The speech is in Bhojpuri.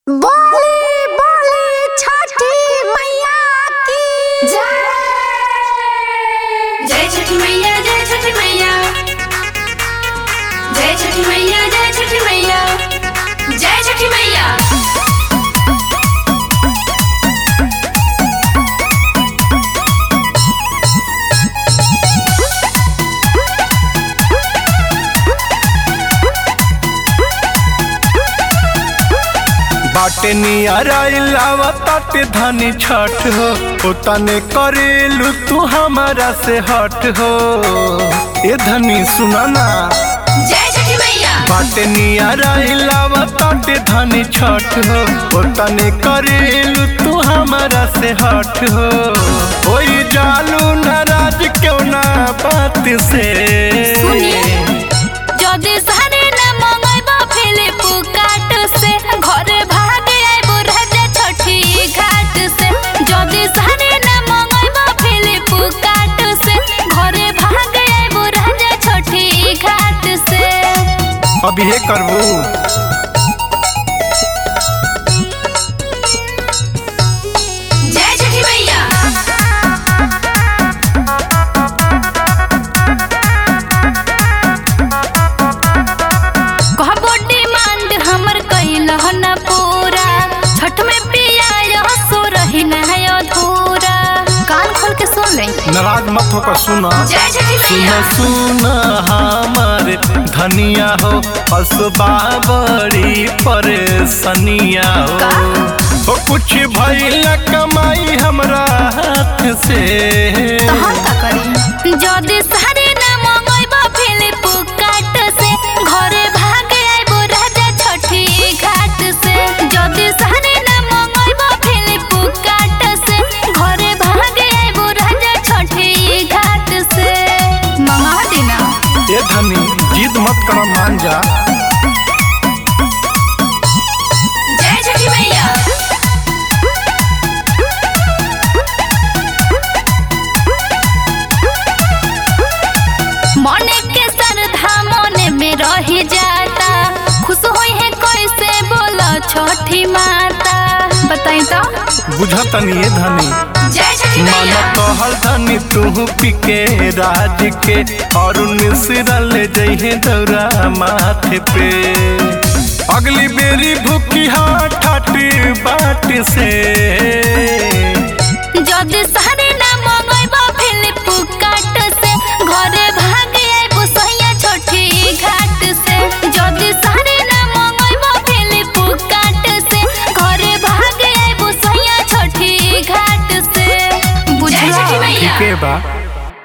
बोली बोली छठी मैया की जय जय छठी मैया जय छठी मैया जय छठी मैया जय छठी मैया जय छठी मैया बाटे नियराइलावा ताटे धनी छठ हो उतने करेलू तू हमारा से हट हो ए धनी सुना ना जय छठी मैया बाटे नियराइलावा ताटे धनी छठ हो उतने करेलू तू हमारा से हट हो ओई जालू नाराज क्यों ना बात से যদি সারে না মঙ্গইব ফিলিপ কাট সে ঘরে ভাগে আইব রাজা ছঠি ঘাট সে যদি সারে না মঙ্গইব ফিলিপ কাট সে ঘরে ভাগে আইব রাজা ছঠি ঘাট সে अभी ये करबू जय छठी मैया कहबो डिमांड हमर कइल न पूरा छठ में पिया सो रही न है अधूरा कान खोल के सुन ले नाराज मत होकर सुना जय छठी सुन मैया सुन हमार धनिया हो असबा बड़ी परेशानिया का? हो ओ कुछ भइल कमाई हमरा हाथ से तो हम का करी जदी सारे न मंगइब फिलिप काट से घरे भागे आइबो राजा छठी घाट से जदी सारे न मंगइब फिलिप काट से घरे भागे आइबो राजा छठी घाट से मंगा देना ए धनी जिद मत कर मान जा जय छठी मैया मने के श्रद्धा मने में रही जाता खुश होई है कैसे बोला छठी माता बताई तो बुझतनी ए धनी जय छठी मन मैया कहल धनी तू पिके राज के और मिश्रा ले जइहे दौरा माथे पे अगली बेरी भूखी हाथ ठाटी बाट से जदी सारे ना मंगइब फिलिप काट से घरे भागे आइबो सैया छठी घाट से जदी सारे ना मंगइब फिलिप काट से घरे भागे आइबो सैया छठी घाट से बुझला ठीके बा